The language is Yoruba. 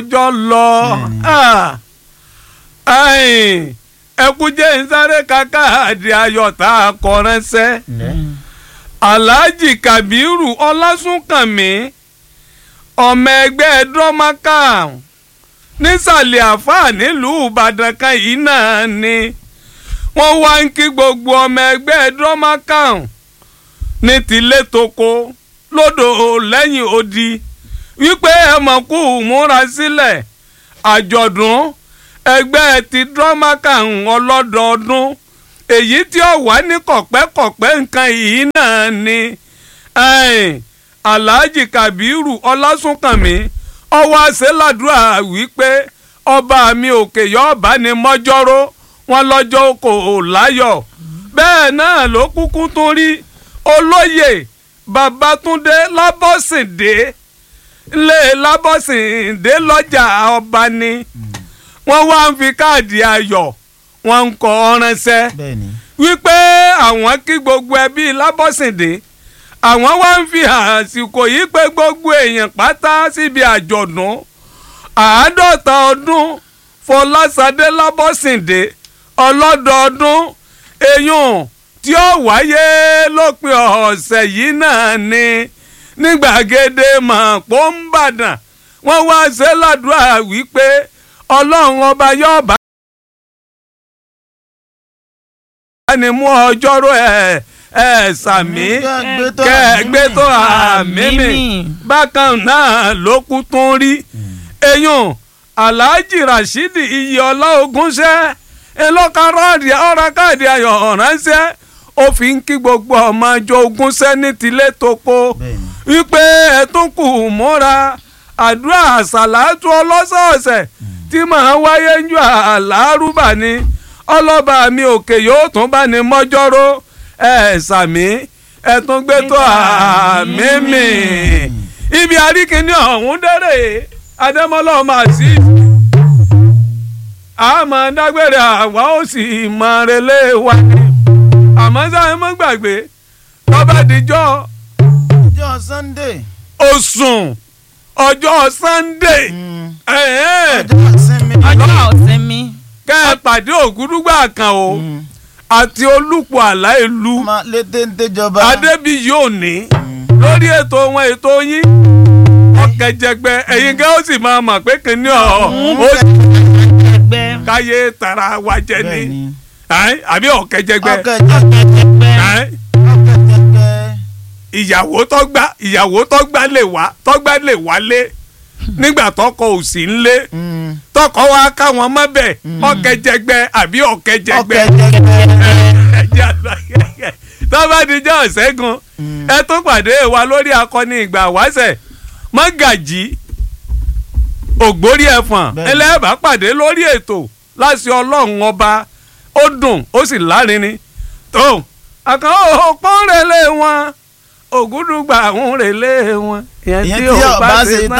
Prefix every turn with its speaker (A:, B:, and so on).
A: ọjọ́ lọ ẹkú jẹ́ nsáré kákáàdì ayọ̀ tá a kọ ránṣẹ́ alhaji kabiru ọlásùnkànmí ọmọ ẹgbẹ́ drọ́mákà nísàlẹ̀ àfáà nílùú ìbàdàn kan yìí náà ni wọ́n wá ń kí gbogbo ọmọ ẹgbẹ́ drọ́mákà ní tilé toko lódò lẹ́yìn odi wípé ẹ mọ̀ kú múra sílẹ̀ àjọ̀dún ẹgbẹ́ ti drọ́mákà ọlọ́dọọdún èyí tí ó wà ní kọ̀pẹ́kọ̀pẹ́ nǹkan yìí náà ni alhaji kabiru ọlásùnkànmí ọwọ́ àṣẹládùúrà wípé ọba mi òkè yọ̀ọ̀bá ni mọ́jọ́rọ́ wọn lọ́jọ́ kò láyọ̀ bẹ́ẹ̀ náà ló kúkú tún rí olóyè babatunde lábọ́sìndé lé lábọ́sìndé lọ́jà ọba ni wọ́n wá ń fi káàdì ayọ̀ wọ́n ń kọ ránṣẹ́ wípé àwọn kí gbogbo ẹbí lábọ́sìndé àwọn wá ń fi àsìkò yìí pé gbogbo èèyàn pátá síbi àjọ̀dún àádọ́ta ọdún fọlásadé lábọ́sìndé ọlọ́dọọdún eyín tí ó wáyé lópin ọ̀sẹ̀ yìí náà ni ní gbàgede mọ̀pọ̀ ń bàdàn wọ́n wá ṣe ládùúrà wípé ọlọ́run ọba yóò bá ní mú ọjọ́rò ẹ̀ ẹ̀ sàmí kẹ́ẹ̀gbẹ́ tó àmì mi bákan náà ló kú tún rí eyín alhaji rasheed iyọlá ogúnṣẹ́ ẹlọ́kàrọ́ọ̀dì ọ̀rá káàdì ayọ̀ ránṣẹ́ ó fi ń kí gbogbo ọmọ ọjọ́ ogúnṣẹ́ ní tilé toko wípé ẹ̀tún kù múra àdúrà àṣàlátú ọlọ́sọ̀ọ̀sẹ̀ tí màá wáyé ń jọ àlárúbà ni ọlọ́ba mi òkè yóò tún bá ní mọ́jọ́rọ́ ẹ̀ sàmí ẹ̀tún gbé tó àmì mi ibi àríkìní ọ̀hún dẹ́rẹ̀ adémọ́lá ọmọ àti àmọ́ dágbére àwa ó sì mọ relé wa ni àmọ́ sáyẹn mọ́ gbàgbé tọ́ba dijọ́
B: ọjọ́ sunday.
A: osùn ọjọ́ sunday
B: ọjọ́ ìsinmi.
C: ọjọ́ ìsinmi.
A: kẹ́ ẹ pàdé ògúdúgbà kan o àti olùpọ̀ àlá ìlú
B: ọmọ létéńté jọba.
A: adébíyí òní lórí ètò wọn ètò yín ọkẹjẹgbẹ ẹ̀yin gẹ ó sì máa mọ̀ pé kìnìún ọ ó
C: ẹgbẹ́.
A: káyé tara wa jẹ ní
B: bẹ́ẹ̀ni.
A: Ẹ́n, àbí ọkẹjẹgbẹ
B: ọkẹjẹgbẹ.
A: Ẹ́n,
B: ọkẹjẹgbẹ.
A: ìyàwó tọgbà ìyàwó tọgbà lè wá tọgbà lè wálé nígbà tọkọ ò sí nlé
B: Mm.
A: tọkọ wa káwọn mọbẹ ọkẹjẹgbẹ àbí ọkẹjẹgbẹ
B: ọkẹjẹgbẹ.
A: tọ́bádìjọ́ ṣẹ́gun ẹ tó pàdé wa lórí akọni ìgbà wáṣẹ̀ mọ́gàjì ògbórí ẹ̀fọ̀n
B: Bẹ́ẹ̀ni.
A: ẹlẹ́bà pàdé lórí ètò láti ọlọ́run ọba ó dùn ó sì lárinrin tó àkàn òpó ń relé wọn ògúdùgbà ń relé wọn ìyẹn
B: ìyẹn
A: tí
B: tí
A: ò
B: ọba
A: bá
B: ṣe
A: ṣe
B: tán